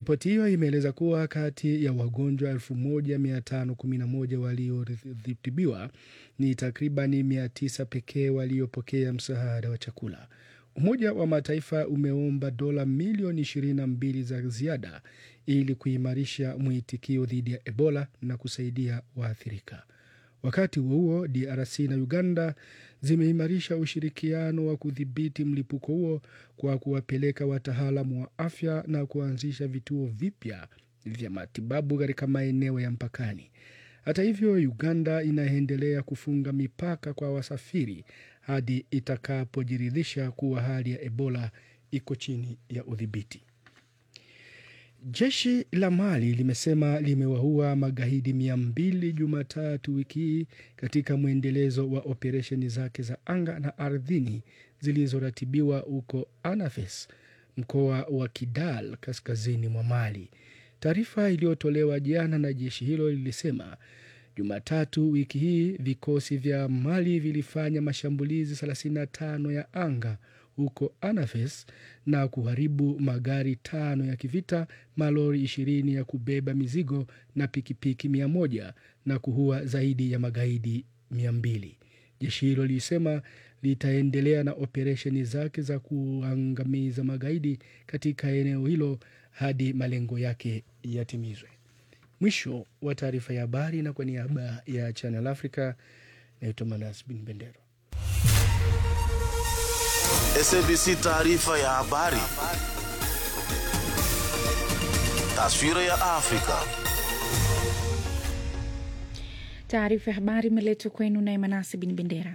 Ripoti hiyo imeeleza kuwa kati ya wagonjwa 1511 walioritibiwa ni takribani 900 pekee waliopokea msaada wa chakula. Umoja wa Mataifa umeomba dola milioni 22 za ziada ili kuimarisha mwitikio dhidi ya Ebola na kusaidia waathirika. Wakati huo huo, DRC na Uganda zimeimarisha ushirikiano wa kudhibiti mlipuko huo kwa kuwapeleka wataalamu wa afya na kuanzisha vituo vipya vya matibabu katika maeneo ya mpakani. Hata hivyo, Uganda inaendelea kufunga mipaka kwa wasafiri hadi itakapojiridhisha kuwa hali ya Ebola iko chini ya udhibiti. Jeshi la Mali limesema limewaua magaidi mia mbili Jumatatu wiki hii katika mwendelezo wa operesheni zake za anga na ardhini zilizoratibiwa huko Anafes, mkoa wa Kidal, kaskazini mwa Mali. Taarifa iliyotolewa jana na jeshi hilo lilisema Jumatatu wiki hii vikosi vya Mali vilifanya mashambulizi 35 ya anga huko Anafes na kuharibu magari tano ya kivita, malori ishirini ya kubeba mizigo na pikipiki mia moja na kuua zaidi ya magaidi mia mbili. Jeshi hilo lilisema litaendelea na operesheni zake za kuangamiza magaidi katika eneo hilo hadi malengo yake yatimizwe. Mwisho wa taarifa ya habari, na kwa niaba ya Channel Africa naitwa Manas Bin Bendero. SABC taarifa ya habari. Taswira ya Afrika. Taarifa ya habari imeletwa kwenu naye Manase Bin Bendera.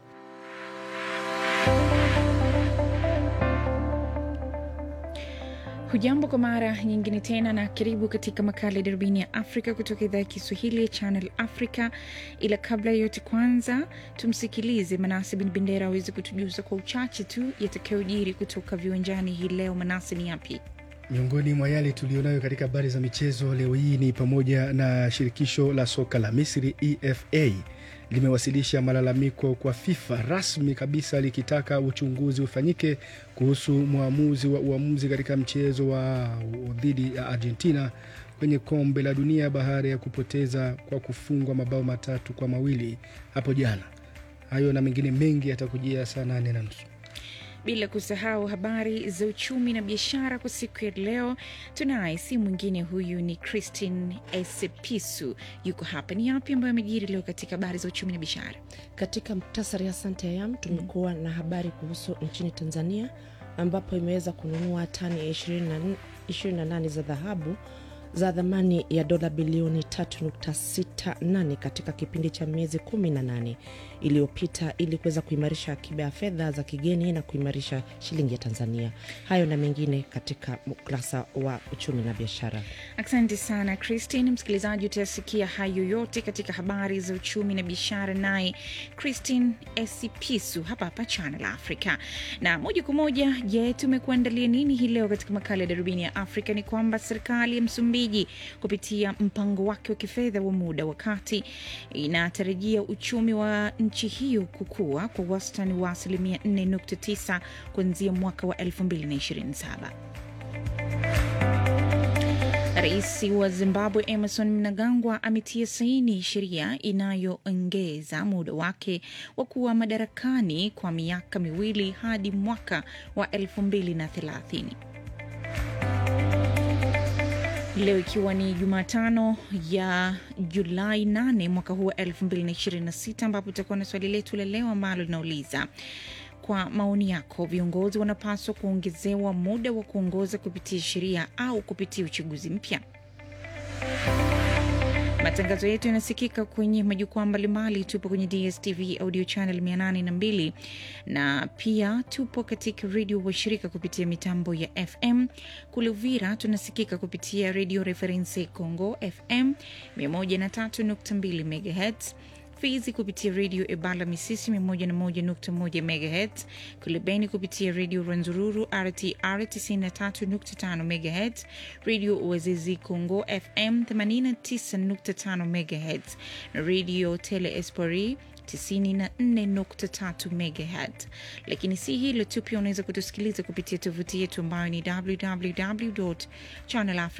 Hujambo kwa mara nyingine tena na karibu katika makala ya darubini ya Afrika kutoka idhaa ya Kiswahili ya Channel Africa. Ila kabla ya yote, kwanza tumsikilize Manase Bin Bendera aweze kutujuza kwa uchache tu yatakayojiri kutoka viwanjani hii leo. Manase, ni yapi? Miongoni mwa yale tuliyonayo katika habari za michezo leo hii ni pamoja na shirikisho la soka la Misri EFA limewasilisha malalamiko kwa FIFA rasmi kabisa likitaka uchunguzi ufanyike kuhusu mwamuzi wa uamuzi katika mchezo wa dhidi ya Argentina kwenye kombe la dunia baada ya kupoteza kwa kufungwa mabao matatu kwa mawili hapo jana. Hayo na mengine mengi yatakujia saa nane na nusu bila kusahau habari za uchumi na biashara kwa siku ya leo. Tunaye si mwingine, huyu ni Christine Esepisu, yuko hapa. Ni yapi ambayo amejiri leo katika habari za uchumi na biashara? Katika muktasari, asante Ayam, tumekuwa mm. na habari kuhusu nchini Tanzania ambapo imeweza kununua tani ya 28 za dhahabu za thamani ya dola bilioni 3.68 katika kipindi cha miezi 18 iliyopita ili kuweza kuimarisha akiba ya fedha za kigeni na kuimarisha shilingi ya Tanzania. Hayo na mengine katika ukurasa wa uchumi na biashara. Asante sana Christine. Msikilizaji, utayasikia hayo yote katika habari za uchumi na biashara, naye Christine Esipisu hapa hapa Channel Africa. Na moja kwa moja, je, tumekuandalia nini hii leo katika makala ya darubini ya Afrika? Ni kwamba serikali ya Msumbiji kupitia mpango wake wa kifedha wa muda wa kati inatarajia uchumi wa nchi hiyo kukua kwa wastani wa asilimia 4.9 kuanzia mwaka wa 2027. Rais wa Zimbabwe Emerson Mnangagwa ametia saini sheria inayoongeza muda wake wa kuwa madarakani kwa miaka miwili hadi mwaka wa 2030. Leo ikiwa ni Jumatano ya Julai 8 mwaka huu wa 2026 ambapo tutakuwa na swali letu la leo ambalo linauliza kwa maoni yako, viongozi wanapaswa kuongezewa muda wa kuongoza kupitia sheria au kupitia uchaguzi mpya? Matangazo yetu yanasikika kwenye majukwaa mbalimbali. Tupo kwenye DSTV audio channel 802 na pia tupo katika redio washirika kupitia mitambo ya FM. Kule Uvira tunasikika kupitia redio Reference Congo FM 103.2 MHz Fizi kupitia redio Ebala Misisi 101.1 MHz, kule Beni kupitia redio Rwenzururu RTR 93.5 MHz, redio Uazizi Congo FM 89.5 MHz na redio Tele Espori 94.3 MHz. Lakini si hilo tu, pia unaweza kutusikiliza kupitia tovuti yetu ambayo ni www channel